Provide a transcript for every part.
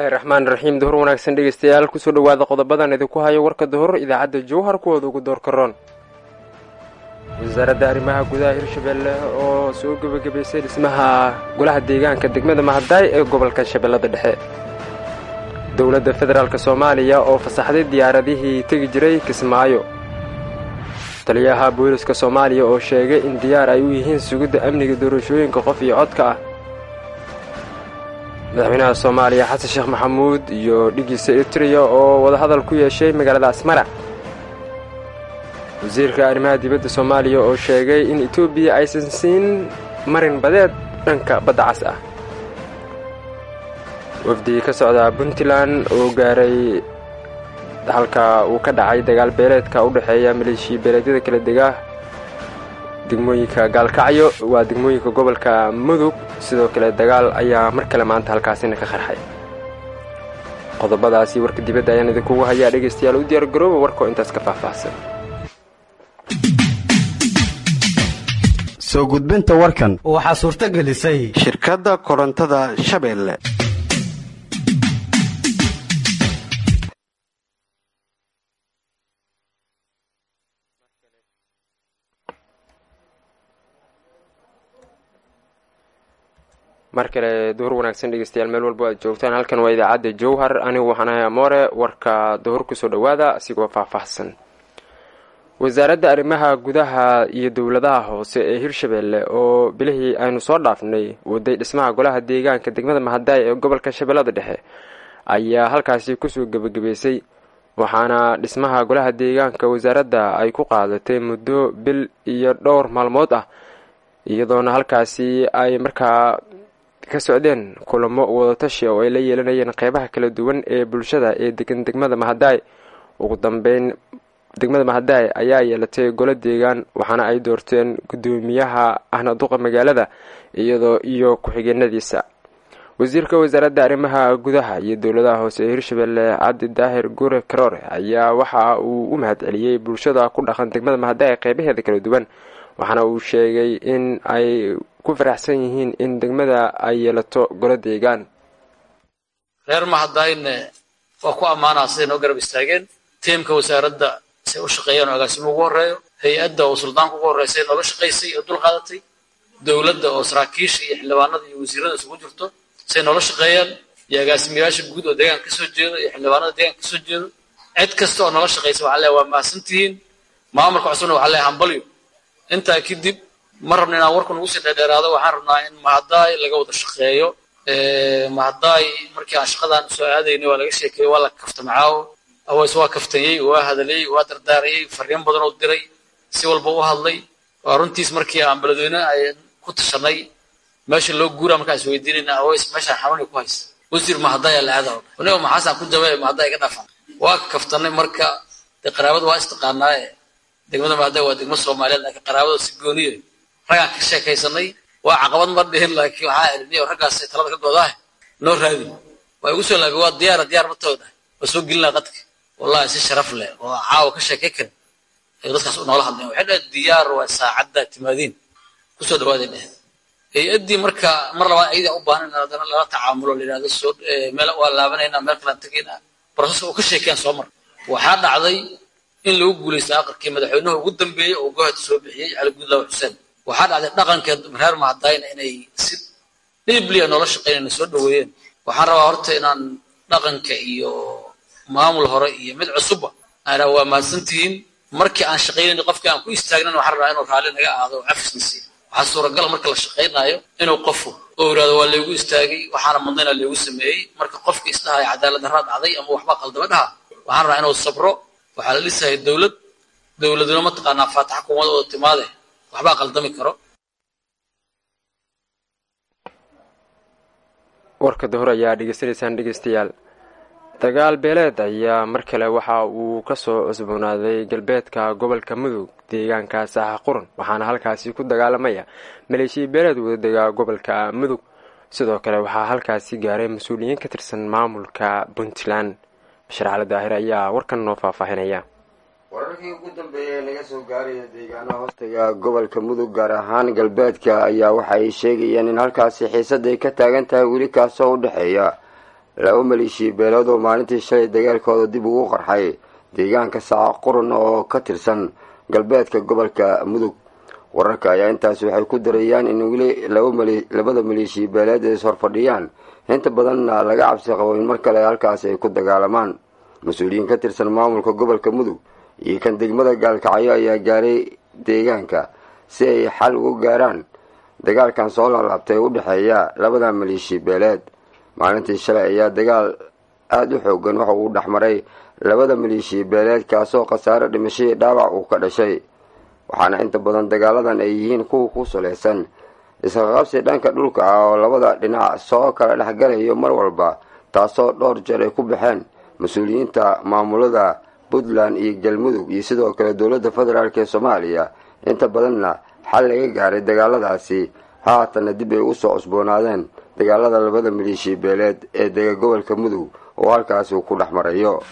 bismillahi raxmaan raxiim duhur wanaagsan dhegeystayaal kusoo dhowaada qodobadan idinku hayo warka duhur idaacadda jowhar kuwooda ugu doorka roon wasaaradda arrimaha gudaha hirshabeelle oo soo gebagabaysay dhismaha golaha deegaanka degmada mahadaay ee gobolka shabeellada dhexe dowladda federaalk soomaaliya oo fasaxday diyaaradihii tegi jiray kismaayo taliyaha booliska soomaaliya oo sheegay in diyaar ay u yihiin sugidda amniga doorashooyinka qof iyo codka ah madaxweynaha soomaaliya xasan sheekh maxamuud iyo dhigiisa eritreya oo wadahadal ku yeeshay magaalada asmara wasiirka arrimaha dibadda soomaaliya oo sheegay in etoobiya aysan siin marin badeed dhanka badda cas ah wafdi ka socda puntland oo gaaray halka uu ka dhacay dagaal beeleedka u dhexeeya maleeshiya beeleedyada kala dega degmooyinka gaalkacyo waa degmooyinka gobolka mudug sidoo kale dagaal ayaa mar kale maanta halkaasina ka qarxay qodobadaasi warka dibadda ayaan idinkugu hayaa dhegaystayaal u diyaar garooba warkoo intaas ka faahfaahsan soo gudbinta warkan waxaa suurto gelisay shirkadda korontada shabeelle mar kale duhur wanaagsan dhegeystayaal meel walbo aad joogtaan halkan waa idaacadda jowhar anigu waxaan ahay amoore warka duhur kusoo dhowaada asigoo faahfaahsan wasaaradda arrimaha gudaha iyo dowladaha hoose ee hirshabeelle oo bilihii aynu soo dhaafnay waday dhismaha golaha deegaanka degmada mahadaay ee gobolka shabeellada dhexe ayaa halkaasi kusoo gebagabeysay waxaana dhismaha golaha deegaanka wasaaradda ay ku qaadatay muddo bil iyo dhowr maalmood ah iyadoona halkaasi ay markaa ka socdeen kulamo wadatashi oo ay la yeelanayeen qeybaha kala duwan ee bulshada ee degan degmada mahadaay ugu dambeyn degmada mahadaay ayaa yeelatay golo deegaan waxaana ay doorteen guddoomiyaha ahna duqa magaalada iyadoo iyo ku-xigeenadiisa wasiirka wasaaradda arrimaha gudaha iyo dowladaha hoose ee hirshabeelle cabdi daahir gure karoore ayaa waxa uu u mahadceliyey bulshada ku dhaqan degmada mahadaay qeybaheeda kala duwan waxaana uu sheegay in ay ku faraxsan yihiin in degmada ay yeelato golo deegaan reer mahadayne waa ku ammaanaa siday noo garab istaageen tiimka wasaaradda say u shaqeeyaan oo agaasimo ugu horreeyo hay-adda oo suldaanka ugu horreysay nooga shaqaysay oo dul qaadatay dowladda oo saraakiisha iyo xildhibaanada iyo wasiirada isugu jirto say noola shaqeeyaan iyo agaasimayaasha guud oo deegaanka kasoo jeedo iyo xildhibaanada deegaanka kasoo jeedo cid kasta oo noola shaqaysa waxaa leeya waa mahadsantihiin maamulka cusubna waxaa leeya hambalyo intaa kadib ma rabna inaan warku nagu sii dheerdheeraado waxaan rabnaa in mahadaay laga wada shaqeeyo mahadaay markii aan shaqadaan soo aadaynay waa laga sheekeeyey waa la kaftamacaawo aways waa kaftayey waa hadaleyey waa dardaarayey fariin badan oo diray si walba u hadlay waa runtiis markii aan beledweyne ay ku tashanay meesha loo guuraa markaan is weydiinayna aways meeshaan xanuuni ku haysa wasiir mahadaay aa la aadaa anigo maxaasaan ku jabay mahadaay iga dhaafan waa kaftanay marka dee qaraabada waa istaqaanaaye degmada mahadaay waa degmo soomaaliyeed laakiin qaraabada si gooniye raggaan ka sheekaysanay waa caqabad ma dhihin laakiin waxaa eliniyo raggaasay talada ka godaah noo raadin waa igu soo laabay waa diyaara diyaar ma tooda waa soo gelinaa qadka wallahi si sharaf leh oo caawa ka sheekay karin ayuu dadkaas u noola hadlayan waxay dhahay diyaar waa saacadda timaadiin kusoo dhawaaday dheh hay-addii marka mar labaad ayadaa u baahan in haddana lala tacaamulo la yidhahdo soo meel waa laabanaynaa meel kalaan tegaynaa broseska oo ka sheekeen soo mar waxaa dhacday in lagu guulaysta aqalkii madaxweynuhu ugu dambeeyey oo gohata soo bixiyey cali guudlaawa xuseen waxaa dhacday dhaqanka reer mahadayna inay si dhibliya noola shaqeynayna soo dhaweeyeen waxaan rabaa horta inaan dhaqanka iyo maamul hore iyo mid cusubba aanaa waa mahadsantihiin markii aan shaqaynayna qofkii aan ku istaagnan waxaan rabaa inuu raalli naga aado oo cafisna siiyo waxaa suuragala marka la shaqaynaayo inuu qofu oo yidhahdo waa laygu istaagay waxaana mudnayna laygu sameeyey marka qofka isdhahaya cadaalad darraa dhacday ama waxba qaldama dhaha waxaan rabaa inuu sabro waxaa la dhisaya dowlad dowladuna mataqaanaa faataxa kumada oo timaade waxbaa qaldami karo warka duhur ayaa dhegeysanaysaan dhegeystayaal dagaal beeleed ayaa mar kale waxa uu kasoo cusboonaaday galbeedka gobolka mudug deegaanka saaxa quran waxaana halkaasi ku dagaalamaya maleeshiya beeleed wadadega gobolka mudug sidoo kale waxaa halkaasi gaaray mas-uuliyiin ka tirsan maamulka puntland bashir cali daahir ayaa warkan noo faahfaahinaya wararkii ugu dambeeyay ee laga soo gaaraya deegaano hoostaga gobolka mudug gaar ahaan galbeedka ayaa waxa ay sheegayeen in halkaasi xiisad ay ka taagan tahay weli kaasoo u dhexeeya laba maleeshiya beelood oo maalintii shalay dagaalkooda dib ugu qarxay deegaanka saaco qurun oo ka tirsan galbeedka gobolka mudug wararka ayaa intaasi waxay ku darayaan in weli labada maleeshiya beeleed ay ishorfadhiyaan inta badanna laga cabsi qabo in mar kale halkaasi ay ku dagaalamaan mas-uuliyiin ka tirsan maamulka gobolka mudug iyo kan degmada gaalkacyo ayaa gaaray deegaanka si ay xal ugu gaaraan dagaalkan soo laalaabtay u dhexeeya labada maleeshiya beeleed maalintii shalay ayaa dagaal aada u xoogan waxa uu dhexmaray labada maleeshiya beeleed kaasoo khasaare dhimashadii dhaawac uu ka dhashay waxaana inta badan dagaaladan ay yihiin kuwa ku salaysan isqaqabsi dhanka dhulka ah oo labada dhinac soo kala dhexgalayo mar walba taasoo dhowr jeer ay ku baxeen mas-uuliyiinta maamulada puntland iyo galmudug iyo sidoo kale dowladda federaalk ee soomaaliya inta badanna xal laga gaaray dagaaladaasi haatanna dib ay usoo cusboonaadeen dagaalada labada maleeshiya beeleed ee dega gobolka mudug oo halkaasi uu ku dhex marayo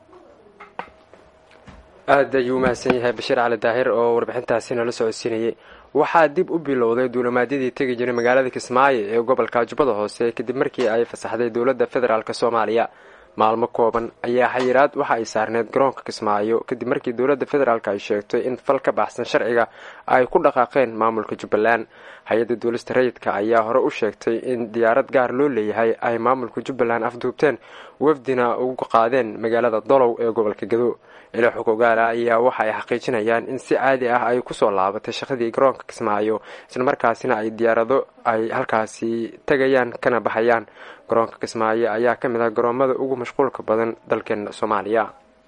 aada ayuu umahadsan yahay bashiir cali daahir oo warbixintaasi nala socodsiinayay waxaa dib u bilowday duulimaadyadii tegi jiray magaalada kismaayo ee gobolka jubbada hoose kadib markii ay fasaxday dowladda federaalk soomaaliya maalmo kooban ayaa xayiraad waxa ay saarneyd garoonka kismaayo kadib markii dowladda federaalk ay sheegtay in fal ka baxsan sharciga ay ku dhaqaaqeen maamulka jubbaland hay-adda duulista rayidka ayaa hore u sheegtay in diyaarad gaar loo leeyahay ay maamulka jubbaland afduubteen wafdina ugu qaadeen magaalada dolow ee gobolka gado ilaa xog ogaala ayaa waxa ay xaqiijinayaan in si caadi ah ay kusoo laabatay shaqadii garoonka kismaayo islamarkaasina ay diyaarado ay halkaasi tegayaan kana baxayaan garoonka kismaayo ayaa ka mid ah garoomada ugu mashquulka badan dalkeena soomaaliya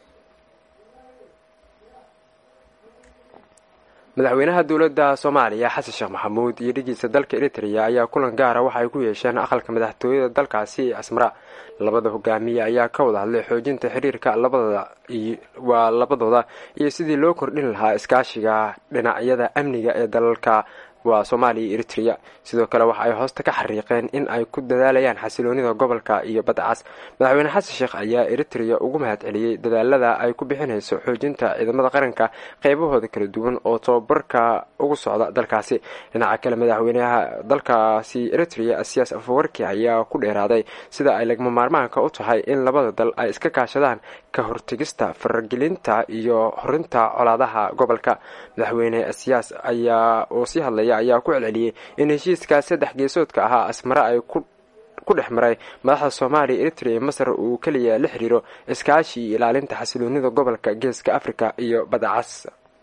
madaxweynaha dowladda soomaaliya xasan sheekh maxamuud iyo dhigiisa dalka eritrea ayaa kulan gaara waxa ay ku yeesheen aqalka madaxtooyada dalkaasi asmara labada hogaamiye ayaa ka wada hadlay xoojinta xiriirka labadooda waa labadooda iyo sidii loo kordhin lahaa iskaashiga dhinacyada amniga ee dalalka waa soomaaliya iyo eritrea sidoo kale waxa ay hoosta ka xariiqeen in ay ku dadaalayaan xasiloonida gobolka iyo badda cas madaxweyne xasan sheekh ayaa eritrea ugu mahad celiyey dadaalada ay ku bixinayso xoojinta ciidamada qaranka qeybahooda kala duwan oo tababarka ugu socda dalkaasi dhinaca kale madaxweynaha dalkaasi eritrea asiyaas afawarki ayaa ku dheeraaday sida ay lagma maarmaanka u tahay in labada dal ay iska kaashadaan ka hortegista faragelinta iyo horinta colaadaha gobolka madaxweyne asiyaas ayaa oo sii hadlaya ayaa ku celceliyey in heshiiskaas saddex geesoodka ahaa asmare ay ku dhex maray madaxda soomaaliya eritrea iyo masar uu keliya la xiriiro iskaashi iyo ilaalinta xasiloonida gobolka geeska africa iyo badda cas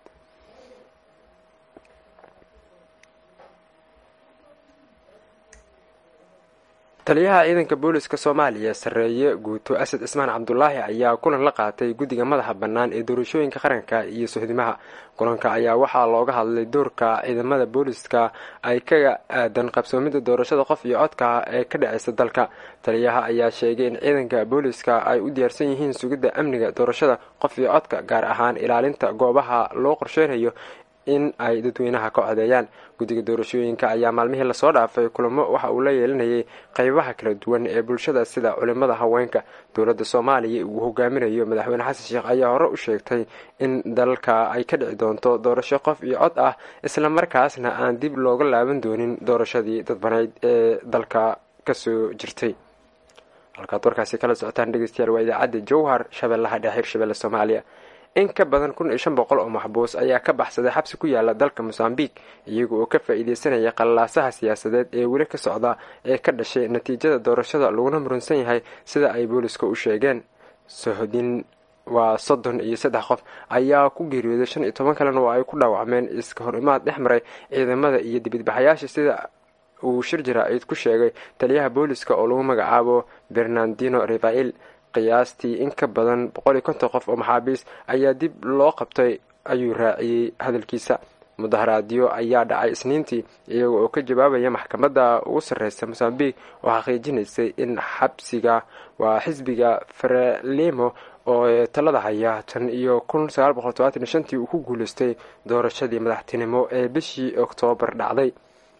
taliyaha ciidanka booliska soomaaliya sarreeye guuto asad cismaan cabdulaahi ayaa kulan la qaatay guddiga madaxa bannaan ee doorashooyinka qaranka iyo sohdimaha kulanka ayaa waxaa looga hadlay doorka ciidamada booliska ay kaga aadan qabsoomida doorashada qof iyo codka ee ka dhaceysa dalka taliyaha ayaa sheegay in ciidanka booliska ay u diyaarsan yihiin sugidda amniga doorashada qof iyo codka gaar ahaan ilaalinta goobaha loo qorsheynayo in ay dadweynaha ka codeeyaan guddiga doorashooyinka ayaa maalmihii lasoo dhaafay kulamo waxa uu la yeelinayay qeybaha kala duwan ee bulshada sida culimada haweenka dowladda soomaaliya uu hogaaminayo madaxweyne xasan sheekh ayaa hore u sheegtay in dalka ay ka dhici doonto doorasho qof iyo cod ah isla markaasna aan dib looga laaban doonin doorashadii dadbaneyd ee dalka kasoo jirtay halkaad warkaasi kala socotaan dhegeystayaal waa idaacadda jowhar shabeellaha dhexe hirshabelle soomaaliya in ka badan kun iyo shan boqol oo maxbuus ayaa ka baxsaday xabsi ku yaala dalka mosambiq iyaga oo ka faa-iideysanaya qalaasaha siyaasadeed ee weli ka socda ee ka dhashay natiijada doorashada laguna murunsan yahay sida ay booliska u sheegeen sohodin waa soddon iyo saddex qof ayaa ku geeriyooday shan iyo toban kalena oo ay ku dhaawacmeen iska hor imaad dhex maray ciidamada iyo dibadbaxayaasha sida uu shir jaraa'id ku sheegay taliyaha booliska oo lagu magacaabo bernardino revail qiyaastii in ka badan boqol iyo konton qof oo maxaabiis ayaa dib loo qabtay ayuu raaciyey hadalkiisa mudaharaadyo ayaa dhacay isniintii iyaga oo ka jawaabaya maxkamadda ugu sarreysa mosambiq oo xaqiijinaysay in xabsiga waa xisbiga frelimo oo talada haya tan iyo kun sagaal boqol todobaatan iyo shantii uu ku guuleystay doorashadii madaxtinimo ee bishii oktoobar dhacday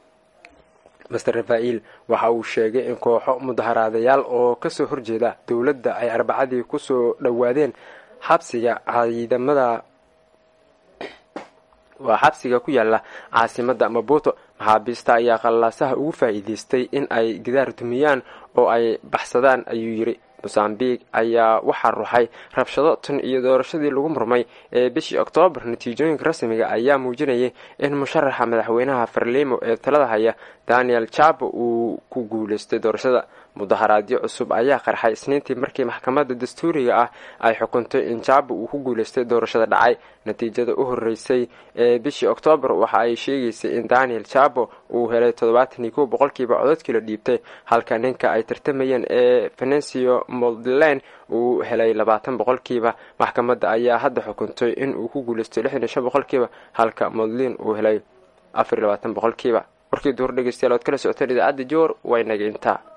master rafail waxa uu sheegay in kooxo mudaharaadayaal oo kasoo horjeeda dowladda ay arbacadii kusoo dhowaadeen xabsiga ciidamada waa xabsiga ku yaala caasimada mabuto maxaabiista ayaa qalaasaha ugu faa-iideystay in ay gidaar dumiyaan oo ay baxsadaan ayuu yidhi mosambiq ayaa waxaa ruxay rabshado tan iyo doorashadii lagu murmay ee bishii oktoobar natiijooyinka rasmiga ayaa muujinayay in musharaxa madaxweynaha farlimo ee talada haya daniel jabo uu ku guuleystay doorashada mudaharaadyo cusub ayaa qarxay isniintii markii maxkamadda dastuuriga ah ay xukuntay in jabo uu ku guuleystay doorashada dhacay natiijada u horeysay ee bishii oktoobar waxa ay sheegaysay in daniel jabo uu helay toddobaatan iyo kow boqolkiiba cododkii la dhiibtay halka ninka ay tartamayeen ee venencio moldlen uu helay labaatan boqolkiiba maxkamadda ayaa hadda xukuntay in uu ku guuleystay lixdan iyo shan boqolkiiba halka moldlin uu helay afar iyo labaatan boqolkiiba warkii duhur dhegeystayaal oad kala socoteen idaacadda joor way naga intaa